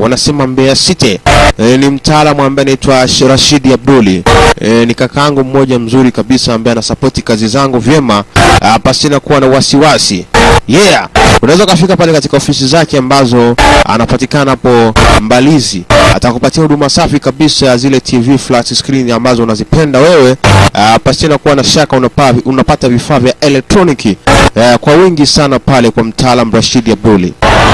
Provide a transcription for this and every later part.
wanasema Mbeya City. E, ni mtaalamu ambaye anaitwa Sh- Rashidi Abduli. E, ni kakaangu mmoja mzuri kabisa ambaye anasapoti kazi zangu vyema ah, pasina kuwa na wasiwasi. Yeah, unaweza ukafika pale katika ofisi zake ambazo anapatikana hapo Mbalizi. Atakupatia huduma safi kabisa ya zile TV flat screen ambazo unazipenda wewe, uh, pasina kuwa na shaka unapa, unapata vifaa vya elektroniki uh, kwa wingi sana pale kwa mtaalam Rashidi Abduli.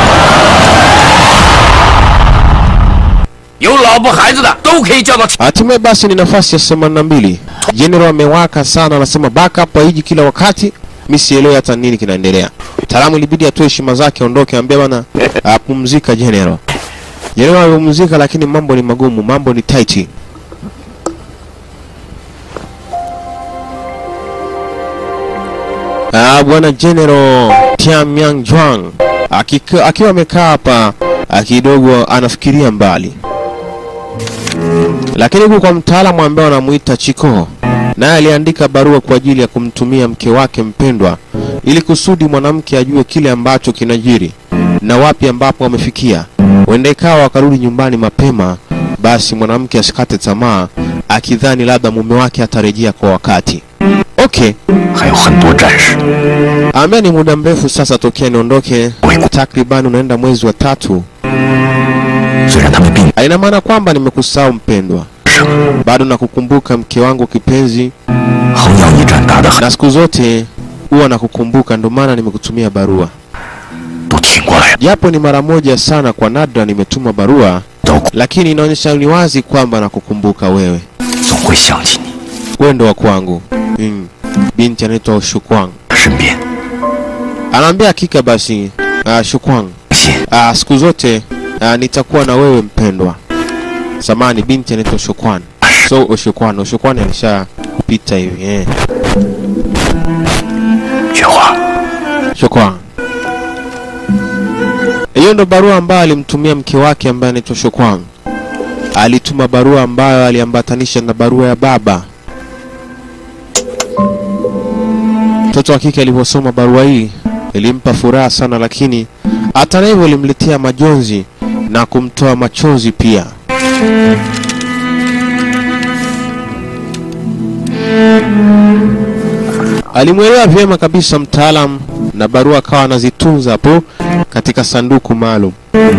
有老婆孩子的都可以叫到。 Hatimaye basi ni nafasi ya 82. General amewaka sana, anasema backup haiji kila wakati. Mimi sielewi hata nini kinaendelea. Mtaalamu ilibidi atoe heshima zake aondoke, ambia bana apumzika General. General amepumzika, lakini mambo ni magumu, mambo ni tight. Ah, bwana General Tianyang Juang akika- akiwa amekaa hapa ah, kidogo anafikiria mbali lakini huku kwa mtaalamu ambaye wanamuita Chiko, naye aliandika barua kwa ajili ya kumtumia mke wake mpendwa, ili kusudi mwanamke ajue kile ambacho kinajiri na wapi ambapo wamefikia. Huenda ikawa wakarudi nyumbani mapema, basi mwanamke asikate tamaa, akidhani labda mume wake atarejea kwa wakati. Okay, 还有很多战士 ambaye ni muda mrefu sasa tokea niondoke, takriban unaenda mwezi wa tatu. 虽然他们并 Haina maana kwamba nimekusahau mpendwa, bado nakukumbuka mke wangu kipenzi, 衡阳一战打得很， na siku zote huwa nakukumbuka, ndio maana nimekutumia barua, 都挺过来了， japo ni mara moja sana, kwa nadra nimetuma barua, 都 lakini inaonyesha ni wazi kwamba nakukumbuka wewe, 总会想起你 wewe ndo wa kwangu. Mm. Binti anaitwa Shukwang 身边。 anaambia hakika basi, uh, Shukwang 信 uh, siku zote uh, nitakuwa na wewe mpendwa. Samani, binti anaitwa Shukwan, so Oshukwan, Oshukwan alishapita hivi eh. 雪花， Shukran. Hiyo ndo barua ambayo alimtumia mke wake ambaye anaitwa Shukran. Alituma barua ambayo aliambatanisha na barua ya baba. Mtoto wa kike aliposoma barua hii ilimpa furaha sana, lakini hata na hivyo ilimletea majonzi na kumtoa machozi pia. Alimwelewa vyema kabisa mtaalam na barua akawa anazitunza hapo katika sanduku maalum.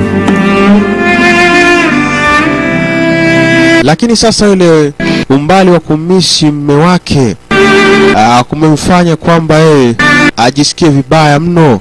Lakini sasa yule umbali wa kumisi mme wake aa, kumemfanya kwamba yeye ajisikie vibaya mno.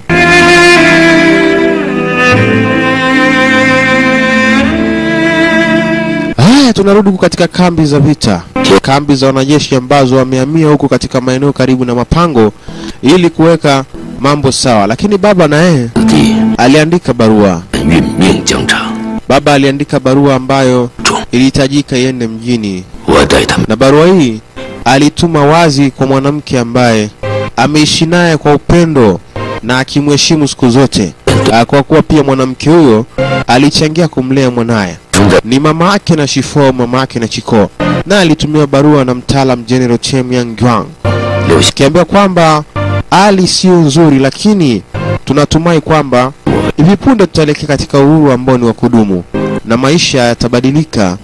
Haya, tunarudi huku katika kambi za vita, kambi za wanajeshi ambazo wamehamia huku katika maeneo karibu na mapango ili kuweka mambo sawa. Lakini baba na yeye 子弟 aliandika barua. 殒命疆场， Baba aliandika barua ambayo 中 ilihitajika iende mjini, 我待他们 na barua hii alituma wazi kwa mwanamke ambaye ameishi naye kwa upendo na akimheshimu siku zote, Ah, kwa kuwa pia mwanamke huyo alichangia kumlea mwanaye 中在 ni mama yake na Shifo, mama yake na Chiko, na alitumiwa barua na mtaalam General Chen Yang Guang 留下 akiambia kwamba hali sio nzuri, lakini tunatumai kwamba hivi punde tutaelekea katika uhuru ambao ni wa kudumu na maisha yatabadilika.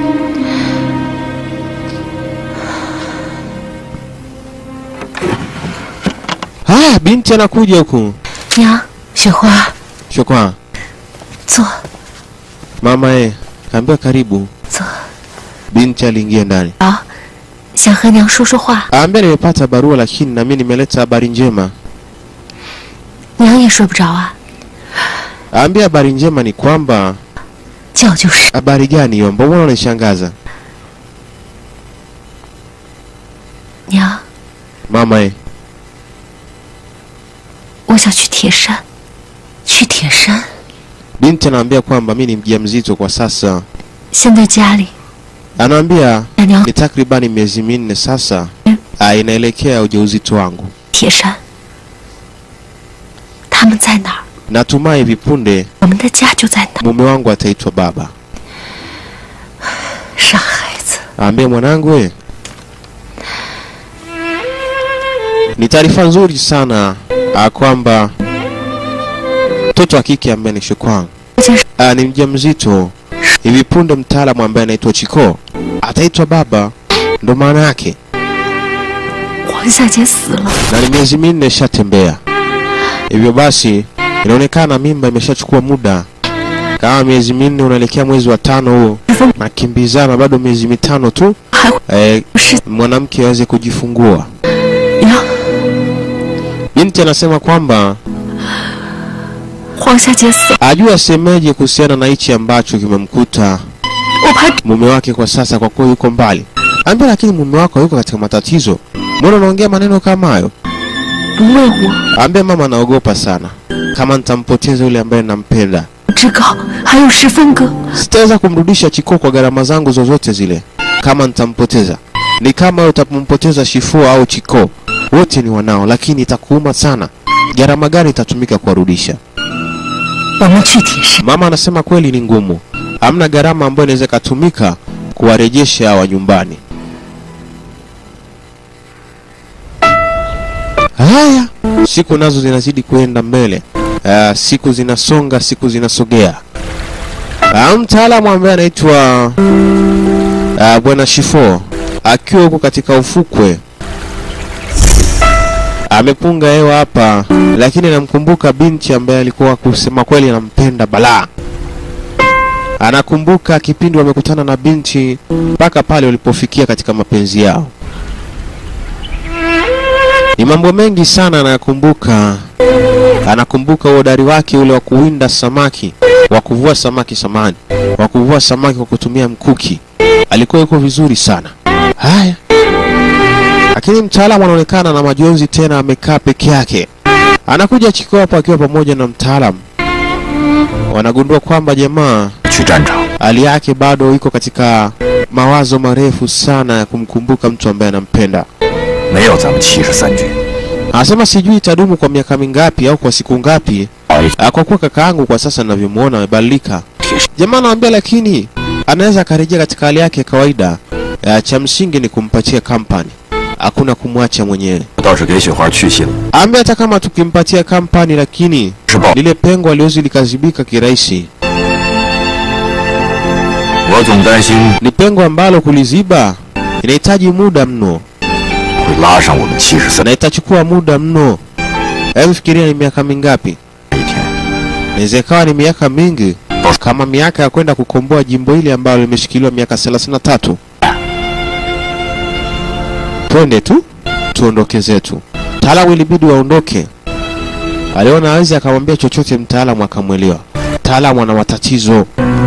Haya, binti anakuja huku. 娘，雪花， Shukran 坐 mama, eh, kaambia karibu. 坐。 Binti aliingia ndani, 好，想和娘说说话。 aambia nimepata barua, lakini nami nimeleta habari njema. 娘也睡不着啊， Aambia habari njema ni kwamba. 觉就是。 Habari gani hiyo? Mbona unanishangaza 娘， mama? Eh, 我想去铁山，去铁山。 binti anaambia kwamba mi ni mjamzito kwa sasa. 现在家里， Anaambia 让娘 ni takribani miezi minne sasa, ah, inaelekea ujauzito wangu. 铁山。他们在哪儿？ Natumai hivi punde 我们的家就在那儿。 mume wangu ataitwa baba. 傻孩子， Aambia mwanangu, we ni taarifa nzuri sana ah, kwamba mtoto wa kike ambaye ni Shukwang uh, ni mjamzito. Hivi punde mtaalamu ambaye anaitwa Chiko ataitwa baba, ndo maana yake, 黄夏姐死了， na ni miezi minne ishatembea. Hivyo basi inaonekana mimba imeshachukua muda, kama miezi minne unaelekea mwezi wa tano huo, nakimbizana bado miezi mitano tu 还会 eh, 是 mwanamke aweze kujifungua. 呀？ Binti anasema kwamba 黄夏姐死了， ajua asemeje kuhusiana na hichi ambacho kimemkuta 我怕 mume wake kwa sasa, kwa kuwa yuko mbali. Ambia, lakini mume wako yuko katika matatizo, mbona unaongea maneno kama hayo? 不问我， Ambia mama, naogopa sana kama nitampoteza yule ambaye nampenda. 志高还有十分哥， Sitaweza kumrudisha Chiko kwa gharama zangu zozote zile kama nitampoteza. Ni kama wewe utampoteza Shifua au Chiko, wote ni wanao, lakini itakuuma sana. Gharama gani itatumika kuwarudisha? 我们去铁山。 Mama anasema kweli ni ngumu, hamna gharama ambayo inaweza ikatumika kuwarejesha hawa nyumbani. Haya, siku nazo zinazidi kuenda mbele. Uh, siku zinasonga, siku zinasogea. Uh, mtaalamu ambaye anaitwa uh, bwana Shifo akiwa huko katika ufukwe amepunga hewa hapa, lakini anamkumbuka binti ambaye alikuwa kusema kweli anampenda balaa. Anakumbuka kipindi wamekutana na binti mpaka pale walipofikia katika mapenzi yao. Ni mambo mengi sana anayakumbuka. Anakumbuka uhodari wake ule wa kuwinda samaki, wa kuvua samaki samani, wa kuvua samaki kwa kutumia mkuki. Alikuwa yuko vizuri sana. Haya, lakini mtaalamu anaonekana na majonzi tena, amekaa peke yake. Anakuja Chiko hapo akiwa pamoja na mtaalamu, wanagundua kwamba jamaa 去战场， hali yake bado iko katika mawazo marefu sana ya kumkumbuka mtu ambaye anampenda. 没有咱们七十三军。 Anasema sijui itadumu kwa miaka mingapi au kwa siku ngapi, 哎， ah, kwa kuwa kaka yangu kwa sasa ninavyomuona amebadilika. Jamaa anamwambia lakini anaweza akarejea katika hali yake ya kawaida. Ah, Cha msingi ni kumpatia kampani, hakuna kumwacha mwenyewe. 我倒是给雪花去信了， Ambe hata kama tukimpatia kampani, lakini 是报。 lile pengo aliwezi likazibika kirahisi. 我总担心 Ni pengo ambalo kuliziba inahitaji muda mno 会拉上我们七十三 na itachukua muda mno. Hebu fikiria ni miaka mingapi? 一天。 Inaweza ikawa ni miaka mingi, kama miaka ya kwenda kukomboa jimbo hili ambalo limeshikiliwa miaka 33. Twende tu tuondoke zetu. Mtaalamu ilibidi waondoke. Aliona hawezi akamwambia chochote mtaalamu, akamwelewa. Mtaalamu ana matatizo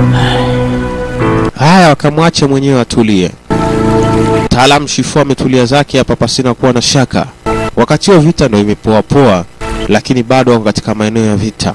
haya, wakamwacha mwenyewe atulie. Mtaalamu Shifu ametulia zake hapa pasina kuwa na shaka. Wakati huo vita ndio imepoa poa, lakini bado wako katika maeneo ya vita.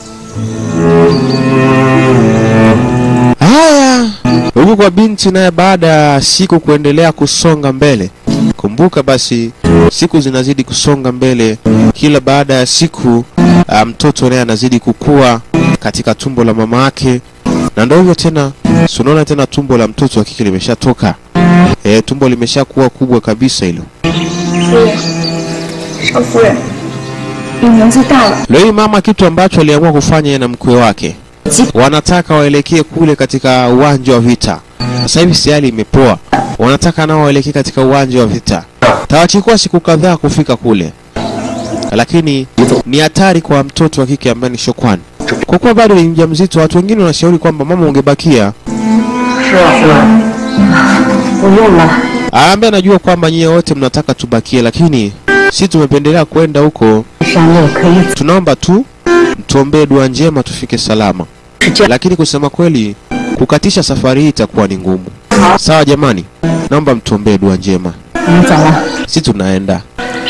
Haya, huku kwa binti naye, baada ya siku kuendelea kusonga mbele. Kumbuka basi, siku zinazidi kusonga mbele, kila baada ya siku ah, mtoto naye anazidi kukua katika tumbo la mama yake, na ndio hivyo tena, si unaona tena tumbo la mtoto wa kike limeshatoka. E, tumbo limeshakuwa kubwa kabisa hilo. 夫人，少夫人，你年纪大了， Leo hii mama kitu ambacho aliamua kufanya yeye na mkwe wake, wanataka waelekee kule katika uwanja wa vita. Sasa hivi si hali imepoa, wanataka nao waelekee katika uwanja wa vita. Tawachukua siku kadhaa kufika kule, lakini ni hatari kwa mtoto wa kike ambaye ni Shokwani, kwa kuwa bado ni mjamzito. Watu wengine wanashauri kwamba mama ungebakia. 是啊，夫人，不用了。 Ambaye anajua kwamba nyie wote mnataka tubakie, lakini si tumependelea kwenda huko. 山内可以 Tunaomba tu mtuombee dua njema tufike salama. 是这样， lakini kusema kweli kukatisha safari hii itakuwa ni ngumu. Sawa jamani, naomba mtuombee dua njema, 我们走了。 si tunaenda.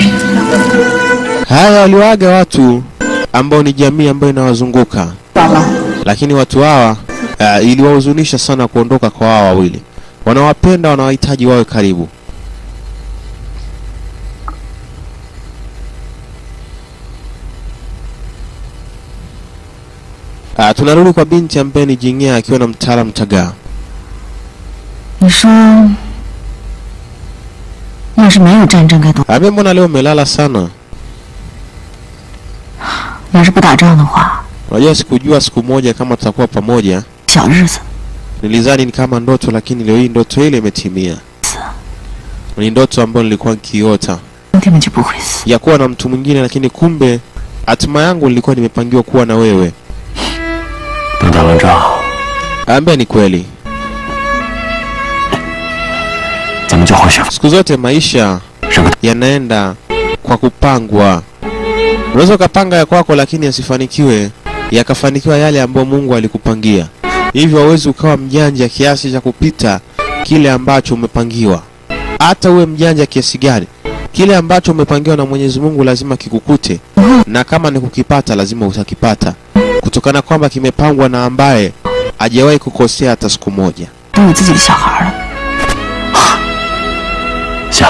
Haya, waliwaaga watu ambao ni jamii ambayo inawazunguka, 走了， lakini watu hawa uh, iliwahuzunisha sana kuondoka kwa hawa wawili. Wanawapenda, wanawahitaji wawe karibu. Uh, tunarudi kwa binti ambaye ni Jing'ea akiwa na mtaalamu Tagaa. 你说，要是没有战争该多？ Ambe, mbona leo umelala sana? 要是不打仗的话， Unajua, sikujua siku moja kama tutakuwa pamoja. 小日子， Nilizani ni kama ndoto, lakini leo hii ndoto ile imetimia. Ni ndoto ambayo nilikuwa nikiota 兄弟们就不会死。 ya kuwa na mtu mwingine, lakini kumbe hatima yangu nilikuwa nimepangiwa kuwa na wewe. 等打完仗， Ambia ni kweli, 咱们就回去。 siku zote maisha 上个 yanaenda kwa kupangwa. Unaweza ukapanga ya kwako, lakini yasifanikiwe, yakafanikiwa yale ambayo Mungu alikupangia. Hivyo hauwezi ukawa mjanja kiasi cha kupita kile ambacho umepangiwa. Hata uwe mjanja kiasi gani, kile ambacho umepangiwa na Mwenyezi Mungu lazima kikukute, na kama ni kukipata, lazima utakipata, kutokana kwamba kimepangwa na ambaye hajawahi kukosea hata siku moja. 都有自己的小孩了， 行，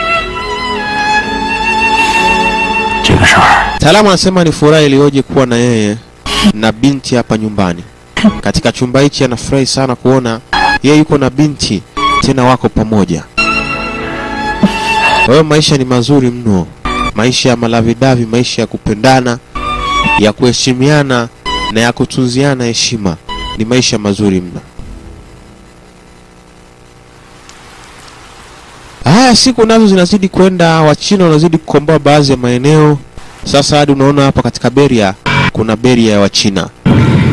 这个事儿 Taalamu anasema ni furaha iliyoje kuwa na yeye na binti hapa nyumbani. Katika chumba hichi anafurahi sana kuona yeye yuko na binti tena wako pamoja. Kwa hiyo maisha ni mazuri mno, maisha ya malavidavi, maisha ya kupendana, ya kuheshimiana na ya kutunziana heshima, ni maisha mazuri mno. Haya, siku nazo zinazidi kwenda, Wachina wanazidi kukomboa baadhi ya maeneo. Sasa hadi unaona hapa katika Beria kuna Beria ya Wachina.